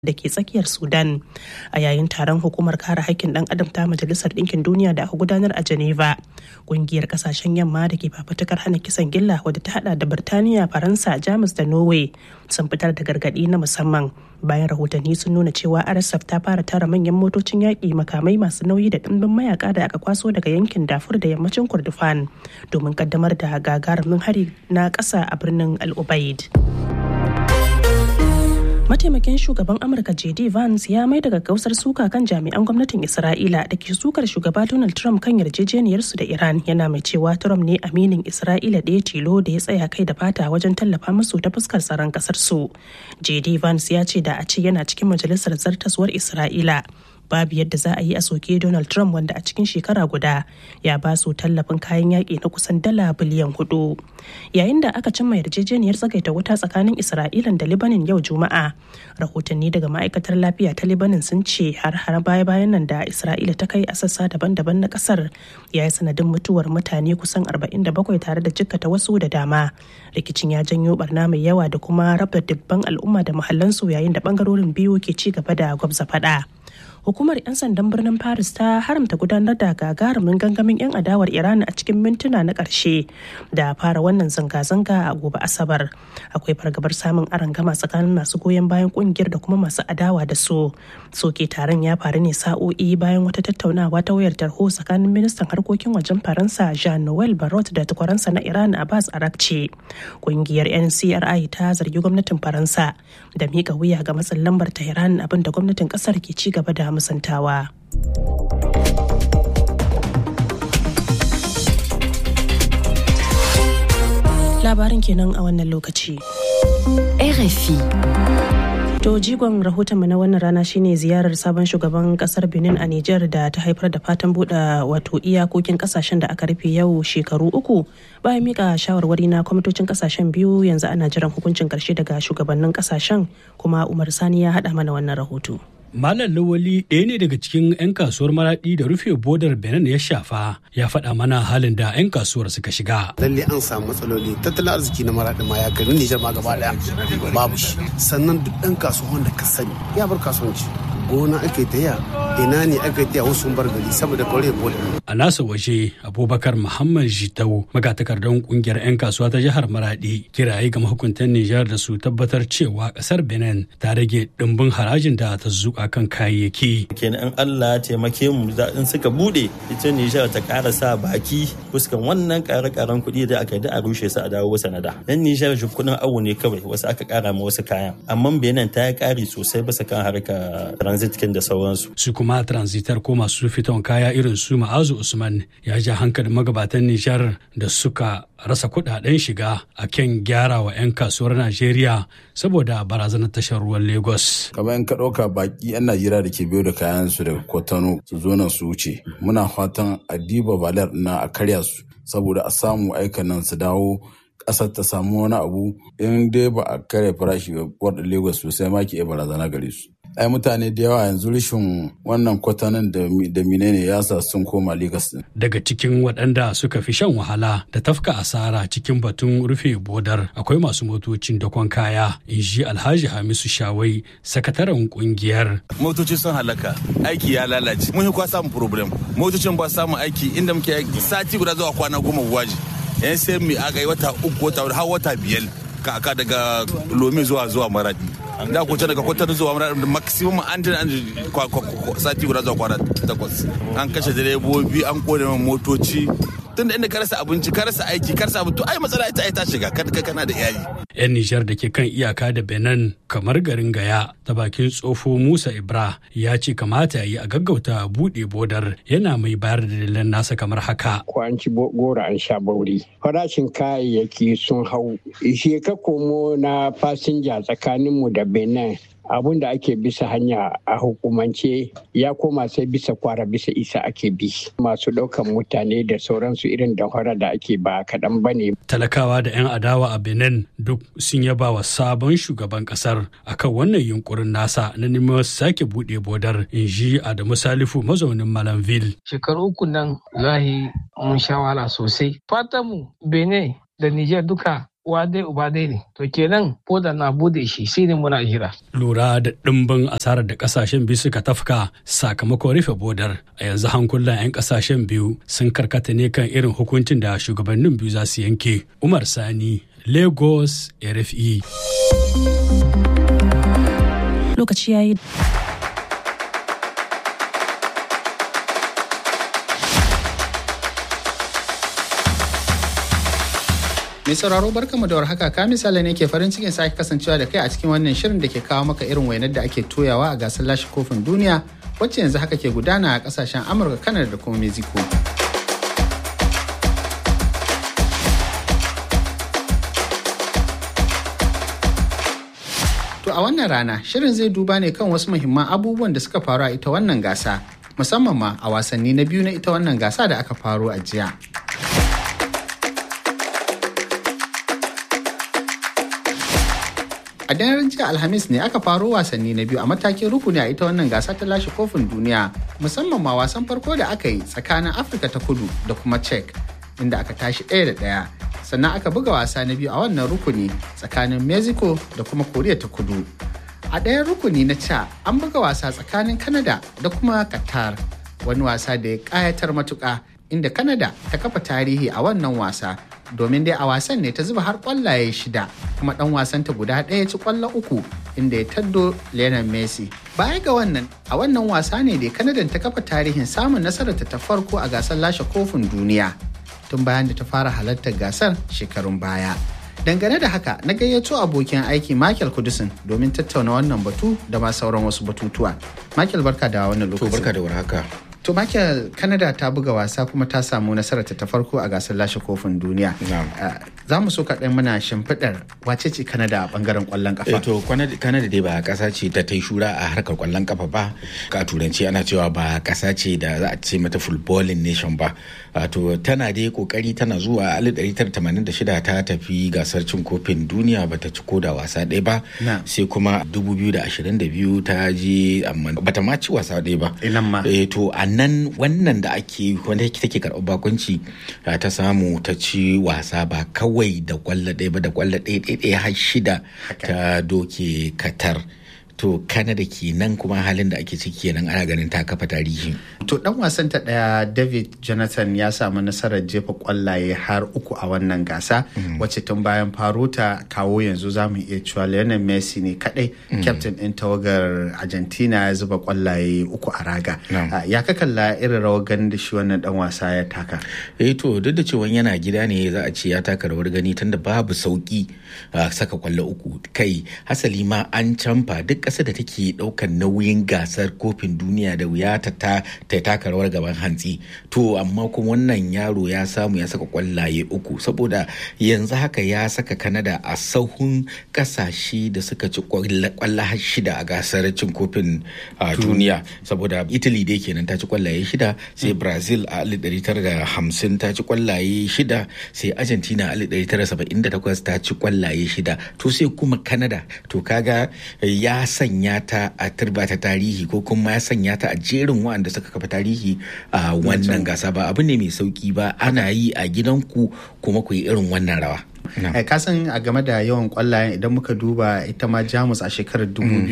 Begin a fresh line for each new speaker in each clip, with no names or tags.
da ke tsakiyar sudan a yayin taron hukumar kare haƙƙin ɗan adam ta majalisar ɗinkin duniya da aka gudanar a geneva ƙungiyar ƙasashen yamma da ke fafutukar hana kisan gilla wadda ta hada da birtaniya faransa jamus da norway sun fitar da gargaɗi na musamman bayan rahotanni sun nuna cewa rsf ta fara tara manyan motocin yaƙi makamai masu nauyi da ɗimbin mayaka da aka kwaso daga yankin dafur da yammacin kurdufan domin kaddamar da gagarumin hari na ƙasa a birnin al-ubaid. mataimakin shugaban amurka jd vance ya mai daga gausar suka kan jami'an gwamnatin isra'ila da ke sukar shugaba donald trump kan yarjejeniyarsu da iran yana mai cewa trump ne aminin isra'ila ɗaya tilo da ya tsaya kai da fata wajen tallafa musu ta fuskar tsaron kasar su jd vance ya ce da a ce yana cikin majalisar zartaswar isra'ila babu yadda za a yi a soke Donald Trump wanda a cikin shekara guda ya ba su tallafin kayan yaƙi na kusan dala biliyan hudu. Yayin da aka cimma yarjejeniyar tsagaita wuta tsakanin Isra'ilan da Libanin yau Juma'a, rahotanni daga ma'aikatar lafiya ta Libanin sun ce har har baya bayan nan da Isra'ila ta kai a sassa daban-daban na kasar ya yi sanadin mutuwar mutane kusan 47 tare da jikkata wasu da dama. Rikicin ya janyo barna mai yawa da kuma raba dubban al'umma da muhallansu yayin da bangarorin biyu ke ci gaba da gwabza faɗa. hukumar 'yan sandan birnin paris ta haramta gudanar da gagarumin gangamin 'yan adawar iran a cikin mintuna na ƙarshe da fara wannan zanga-zanga a gobe asabar akwai fargabar samun arangama tsakanin masu goyon bayan kungiyar da kuma masu adawa da su soke taron ya faru ne sa'o'i bayan wata tattaunawa ta wayar tarho tsakanin ministan harkokin wajen faransa jean noel barrot da takwaransa na iran abbas arakci kungiyar ncri ta zargi gwamnatin faransa da miƙa wuya ga matsin lambar tehran abinda gwamnatin ƙasar ke ci gaba da musantawa. Labarin kenan a wannan lokaci.
RFI.
To jigon rahotonmu na wannan rana shine ziyarar sabon shugaban kasar Benin a Nijar da ta haifar da fatan buɗe wato iyakokin kasashen da aka rufe yau shekaru uku bayan mika shawarwari na kwamitocin kasashen biyu yanzu ana jiran hukuncin karshe daga shugabannin kasashen kuma Umar Sani ya haɗa mana wannan rahoto.
Malam Lawali ɗaya ne daga cikin 'yan kasuwar maraɗi da rufe bodar Benin ya shafa ya faɗa mana halin da 'yan kasuwar suka shiga.
Lalle an samu matsaloli tattalin arziki na maraɗi ma ya gari Nijar ma gaba ɗaya babu shi. Sannan duk ɗan kasuwan da ka sani ya bar kasuwanci. Gona ake taya ina ne aka taya wasu bar gari saboda kore boda.
A nasa waje Abubakar Muhammad Jitau magatakardan kungiyar 'yan kasuwa ta jihar Maradi kiraye ga mahukuntan Nijar da su tabbatar cewa kasar Benin ta rage ɗimbin harajin da ta zuƙa kan kayayyaki.
Kenan in Allah ya taimake mu in suka bude ita Nijar ta ƙara sa baki fuskan wannan ƙare-ƙaren kuɗi da aka yi da a rushe su a dawo sanada. Dan Nijar shi kuɗin awu ne kawai wasu aka ƙara ma wasu kayan. Amma Benin ta yi ƙari sosai bisa kan harkar transit da sauransu.
Su kuma transitar ko masu fiton kaya irin su Ma'azu Usman ya ja hankalin magabatan Nijar da suka rasa kudaden shiga a kan gyara wa 'yan kasuwar Najeriya saboda barazanar tashar ruwan Lagos.
Kamar in ka ɗauka baki 'yan Najeriya da ke biyo da kayan su daga Kwatano su zo nan su wuce. Muna fatan a diba balar na a karya su saboda a samu aikan nan su dawo ƙasar ta samu wani abu in dai ba a karya farashi ga wadda Lagos sosai ma ke barazana gare su. ai mutane da yawa yanzu rashin wannan kwatanan da menene ya sa sun koma Legas din.
Daga cikin waɗanda suka fi shan wahala da tafka asara cikin batun rufe bodar akwai masu motocin dakon kaya in ji Alhaji Hamisu Shawai sakataren kungiyar.
Motoci sun halaka aiki ya lalace mun yi kwa samun problem motocin ba samun aiki inda muke aiki sati guda zuwa kwana goma waje yan sai mu aka yi wata uku wata har wata biyar kaka daga lomi zuwa zuwa maradi da ku daga kwatar zuwa maradi maximum an jin an sati guda zuwa kwana takwas an kashe direbobi an kone motoci tun da inda ka rasa abinci ka rasa aiki ka rasa abu to ai matsala ita ai ta shiga ka kana da iyali
yan nijar da ke kan iyaka da benin kamar garin gaya ta bakin tsofo musa ibra ya ce kamata ya yi a gaggauta buɗe bodar yana mai bayar da dalilan nasa kamar haka
ko an ci gora an sha bauri farashin kayayyaki sun hau ka komo na fasinja tsakaninmu da benin abun da ake bisa hanya a hukumance ya koma sai bisa kwara bisa isa ake bi masu ɗaukan mutane da sauransu irin damfara da ake ba kaɗan ba ne.
talakawa da 'yan adawa a benin duk sun yaba wa sabon shugaban kasar akan wannan yunkurin nasa na neman sake buɗe bodar in ji adamu salifu mazaunin malamville
shekaru uku nan lahi mun sha wahala sosai fatanmu benin da niger duka uwa dai uba dai ne to kenan boda na bude shi sai ne muna jira
lura da ɗimbin asarar da ƙasashen biyu suka tafka sakamakon rufe bodar a yanzu hankulan 'yan ƙasashen biyu sun karkata ne kan irin hukuncin da shugabannin biyu za su yanke umar sani lagos rfe
lokaci ya yi
Mai sauraro barkamu da warhaka ka misali ne ke farin cikin sake kasancewa da kai a cikin wannan shirin da ke kawo maka irin wainar da ake toyawa a gasar lashe kofin duniya wacce yanzu haka ke gudana a kasashen Amurka, Canada da kuma Mexico. To a wannan rana shirin zai duba ne kan wasu muhimman abubuwan da suka faru a ita wannan gasa musamman ma a wasanni na biyu na ita wannan gasa da aka faru a jiya. a daren jiya alhamis ne aka faro wasanni na biyu a matakin rukuni a ita wannan gasa ta lashe kofin duniya musamman ma wasan farko da aka yi tsakanin afirka ta kudu da kuma czech inda aka tashi ɗaya da ɗaya sannan aka buga wasa na biyu a wannan rukuni tsakanin mexico da kuma koriya ta kudu a ɗayan rukuni na ca an buga wasa tsakanin canada da kuma qatar wani wasa da ya ƙayatar matuƙa inda canada ta kafa tarihi a wannan wasa domin dai a wasan ne ta zuba har kwallaye shida kuma dan wasanta guda ɗaya ci kwallo uku inda ya taddo Lionel Messi. Baya ga wannan a wannan wasa ne da Kanadan ta kafa tarihin samun nasararta ta farko a gasar lashe kofin duniya tun bayan da ta fara halartar gasar shekarun baya. Dangane da haka na gayyato abokin aiki Michael Kudusin domin tattauna wannan batu da ma sauran wasu batutuwa. Michael barka da wannan lokaci.
barka da warhaka.
To Michael, Canada ta buga wasa kuma ta samu nasarar ta farko a gasar lashe kofin duniya. Za mu so kaɗan muna shimfiɗar wace ce Canada a ɓangaren ƙwallon ƙafa.
to Canada dai ba ƙasa ce ta ta shura a harkar ƙwallon ƙafa ba. Ka turanci ana cewa ba ƙasa ce da za a ce mata footballing nation ba. To tana dai ƙoƙari tana zuwa 1986 ta tafi gasar cin kofin duniya bata ci ko da wasa ɗaya ba. Sai kuma 2022 ta je amma bata ma ci wasa ɗaya ba.
Inan ma.
to a nan wannan da ake wanda take karɓar bakunci ta samu ta ci wasa ba kawai da kwallo ɗaya ba da kwallo ɗaya ɗaya har shida ta doke katar to kanada kenan kuma halin da ake ciki kenan ana ganin ta kafa tarihi
to dan wasan ta daya david jonathan ya samu nasarar jefa kwallaye har uku a wannan gasa wacce tun bayan faro ta kawo yanzu za mu iya cewa lionel messi ne kadai captain din tawagar argentina ya zuba kwallaye uku a raga ya ka kalla irin rawar ganin da shi wannan dan wasa ya taka
eh to duk da cewa yana gida ne za a ce ya taka rawar gani tunda babu sauki saka kwallo uku kai hasali ma an canfa duk ƙasar da take ɗaukar nauyin gasar kofin duniya da wuya ta ta taka rawar gaban hantsi to amma kuma wannan yaro ya samu ya saka kwallaye uku saboda yanzu haka ya saka kanada a sahun ƙasashe da suka ci kwalla har shida a gasar cin kofin duniya saboda italy dai kenan ta ci kwallaye shida sai brazil a 1950 ta ci kwallaye shida sai argentina a 1978 ta ci kwallaye shida to sai kuma canada to kaga ya sanya ta a turba ta tarihi ko kuma ya sanya ta a jerin waɗanda suka kafa tarihi a wannan gasa ba abu ne mai sauki ba ana yi a gidanku kuma ku yi irin wannan rawa
Eh, kasan a game da yawan kwallayen idan muka duba ita ma jamus a shekarar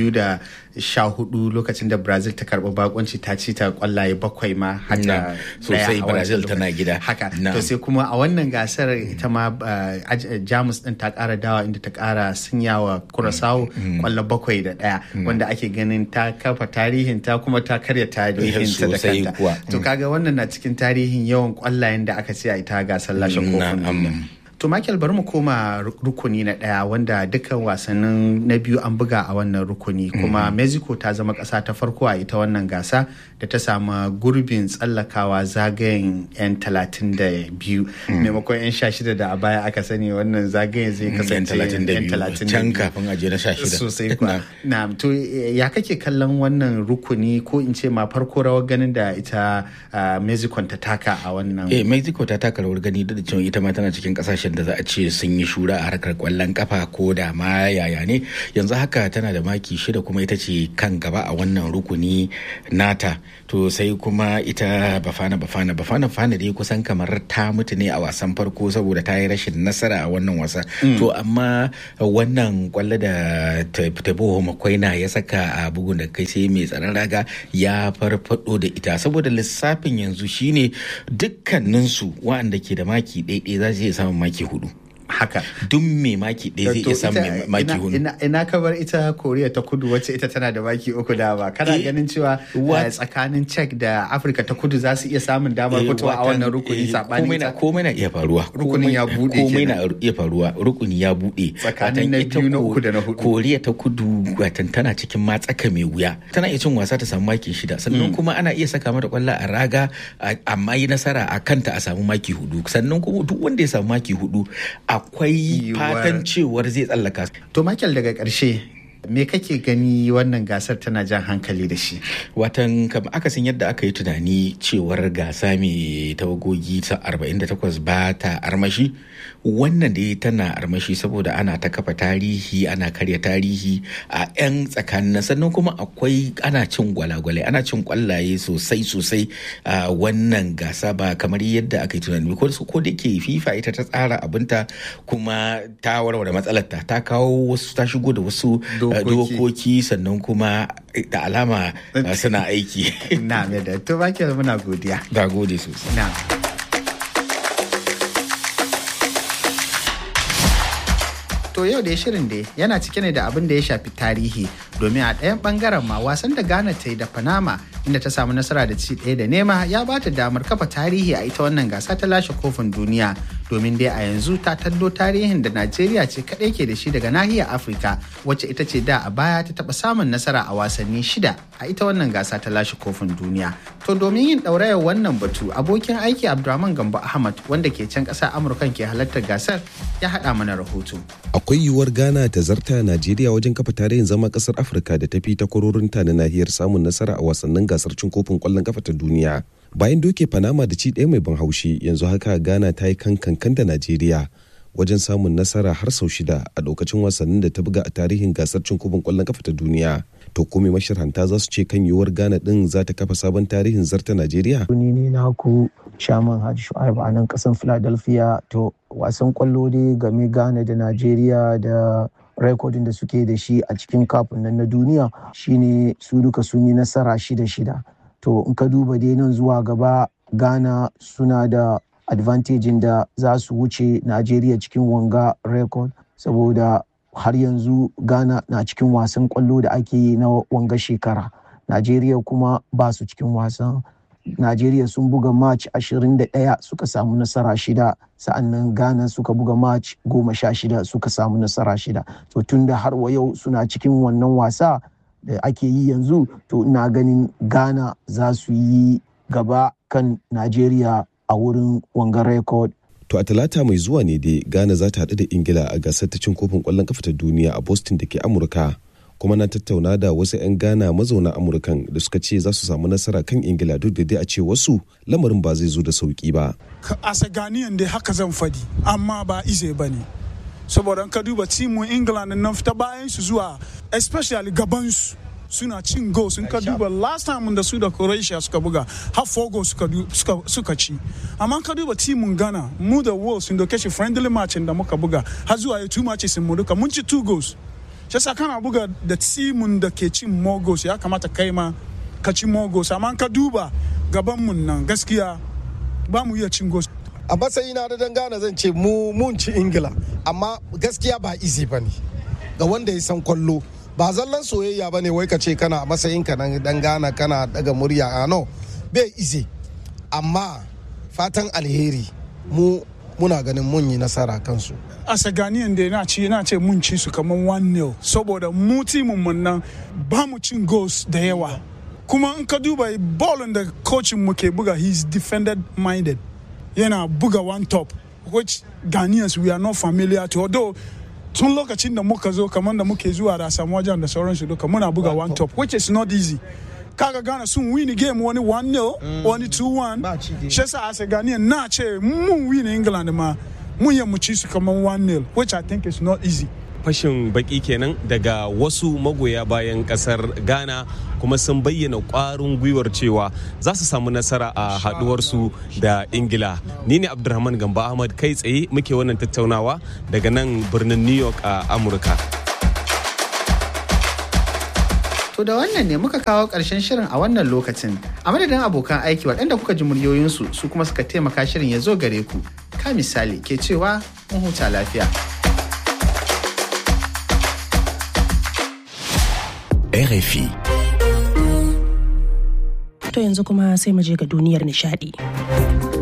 2014 lokacin da brazil ta karɓi bakonci ta ci ta kwallaye bakwai ma hata
sosai brazil tana gida
haka to sai kuma a wannan gasar ita ma jamus din ta ƙara dawa inda ta ƙara sunyawa kurasawo kwallo bakwai da ɗaya wanda ake ganin ta kafa tarihin ta kuma ta karya tarihin ta da kanta to kaga wannan na cikin tarihin yawan kwallayen da aka ce a ita gasar lashe kofin To Michael bari mu koma rukuni na ɗaya wanda dukkan wasannin na biyu an buga a wannan rukuni kuma Mexico ta zama ƙasa ta farko a ita wannan gasa da ta samu gurbin tsallakawa zagayen 'yan talatin da biyu maimakon 'yan sha shida da a baya aka sani wannan zagayen zai kasance 'yan talatin da
can kafin aje na sha shida
sosai kuwa na to ya kake kallon wannan rukuni ko in ce ma farko rawar ganin da ita Mexico ta taka a wannan
eh Mexico ta taka rawar gani duk da cewa ita ma tana cikin ƙasashen kasashen da za a ce sun yi shura a harkar kwallon kafa ko da ma yaya ne yanzu haka tana da maki shida kuma ita ce kan gaba a wannan rukuni nata to sai kuma ita bafana bafana bafana bafana dai kusan kamar ta mutu ne a wasan farko saboda ta yi rashin nasara a wannan wasa to amma wannan kwallo da tabo makwaina ya saka a bugun da kai sai mai tsaron raga ya farfado da ita saboda lissafin yanzu shine dukkaninsu waɗanda ke da maki ɗaiɗai za su iya samun maki hudu
haka
duk mai maki ɗaya zai iya samun maki hudu
ina kabar ita koriya ta kudu wacce ita tana da maki uku da ba kana ganin cewa tsakanin czech da afirka ta kudu za su iya samun damar fitowa a wannan rukuni sabanin
ta komai na iya faruwa
rukunin ya bude
komai na iya faruwa rukuni ya bude
tsakanin na biyu na uku da na hudu
koriya ta kudu watan tana cikin matsaka mai wuya tana iya cin wasa ta samu maki shida sannan kuma ana iya saka mata kwallo a raga amma yi nasara a kanta a samu maki hudu sannan kuma duk wanda ya samu maki hudu akwai fatan cewar zai tsallaka.
To Michael daga ƙarshe me kake gani wannan gasar tana jan hankali da shi
watan kam akasin yadda aka yi tunani cewar gasa mai tawagogi ta 48 ba ta armashi wannan da tana armashi saboda ana ta kafa tarihi ana karya tarihi a 'yan tsakanin sannan kuma akwai ana cin gwalagwalai ana cin kwallaye sosai sosai a wannan gasa ba kamar yadda aka yi tunani ko da ke fifa ita ta tsara abinta kuma ta warware matsalarta ta kawo wasu ta shigo da wasu dokoki sannan kuma da alama suna aiki.
Na da to ba muna godiya.
Ga gode sosai.
Na. To yau da shirin da yana cike ne da abin da ya shafi tarihi domin a ɗayan ɓangaren ma wasan da Ghana ta yi da Panama inda ta samu nasara da ci ɗaya da nema ya ba ta damar kafa tarihi a ita wannan gasa ta lashe kofin duniya domin dai a yanzu ta tallo tarihin da Najeriya ce kaɗai ke da shi daga nahiyar Afirka wacce ita ce da a baya ta taɓa samun nasara a wasanni shida a ita wannan gasa ta lashe kofin duniya. To domin yin ɗaurayar wannan batu abokin aiki Abdulrahman Gambo Ahmad wanda ke can ƙasar Amurka ke halartar gasar ya haɗa mana rahoto.
Akwai yiwuwar Ghana ta zarta Najeriya wajen kafa tarihin zama ƙasar Afirka da tafi ta kwarorinta na nahiyar samun nasara a wasannin gasar cin kofin ƙwallon kafa ta duniya. bayan doke panama da ci ɗaya mai ban haushi yanzu haka ghana ta yi kankan da najeriya wajen samun nasara har sau shida a lokacin wasannin da ta buga a tarihin gasar cin kofin kwallon kafa ta duniya to kome mashirhanta za su ce kan yiwuwar ghana din za ta kafa sabon tarihin zarta najeriya
ni ne na ku shaman hajji shu'aib a nan kasan philadelphia to wasan kwallo dai game ghana da najeriya da rekodin da suke da shi a cikin kafin nan na duniya shine su duka sun yi nasara shida shida to in ka duba dai nan zuwa gaba ghana suna da advantage da za su wuce najeriya cikin wanga record saboda har yanzu ghana na cikin wasan kwallo da ake yi na wanga shekara najeriya kuma ba su cikin wasan najeriya sun buga match 21 suka samu nasara shida sa'annan ghana suka buga match goma sha shida suka samu nasara shida to tunda har wa yau suna cikin wannan wasa da ake yi yanzu to ina ganin ghana za su yi gaba kan najeriya a wurin wangan record
to a talata mai zuwa ne dai ghana za ta haɗu da ingila a gasar ta cin kofin ƙwallon kafa ta duniya a boston da ke amurka kuma na tattauna da wasu 'yan ghana mazauna amurkan da suka ce za su samu nasara kan ingila duk da dai a ce wasu lamarin ba zai zo da sauki ba
a ganiyan dai haka zan fadi amma ba ize ba ne saboda ka duba timin england nan fita bayan su zuwa especially gabansu suna cin goals in ka duba last time da su da croatia suka buga har four goals suka, suka, suka ci amma ka duba timin ghana mu da wolves sun doke shi friendly match da muka buga har zuwa two matches mu duka mun ci two goals shi sa kana buga da timin da ke cin more goals ya kamata kai ma ka ci more goals amma ka duba gaban mun nan gaskiya ba mu iya cin goals
a matsayina da dangana zan ce mu mun ci ingila amma gaskiya ba easy ba ne ga wanda ya san kwallo ba zallan soyayya ba ne wai ka ce kana matsayin ka nan dan gana kana daga murya a no bai easy amma fatan alheri mu muna ganin mun yi nasara kansu
a saganiyan da na ce na ce mun ci su kamar 1-0 saboda mu timin mun nan ba mu cin goals da yawa kuma in ka duba ballin da coachin mu ke buga he's defended minded yana buga one top which Ghanaians we are not familiar to although tun lokacin da muka zo kamar da muke zuwa da samu wajen da sauransu duka muna buga one top which is not easy kaga Ghana sun win game wani 1-0 wani 2-1 shi yasa a Ghanaian na ce mun win England ma mun yi mu ci su kamar 1-0 which I think is not easy.
fashin baki kenan daga wasu magoya bayan kasar ghana kuma sun bayyana kwarin gwiwar cewa za su samu nasara a haduwarsu da ingila ni ne abdulrahman gamba ahmad kai tsaye muke wannan tattaunawa daga nan birnin new york a amurka
To da wannan ne muka kawo ƙarshen shirin a wannan lokacin. A madadin abokan aiki waɗanda kuka ji muryoyinsu su kuma suka taimaka shirin ya zo gare ku. Ka misali ke cewa mun huta lafiya.
RFI.
To yanzu kuma sai mu je ga duniyar nishadi.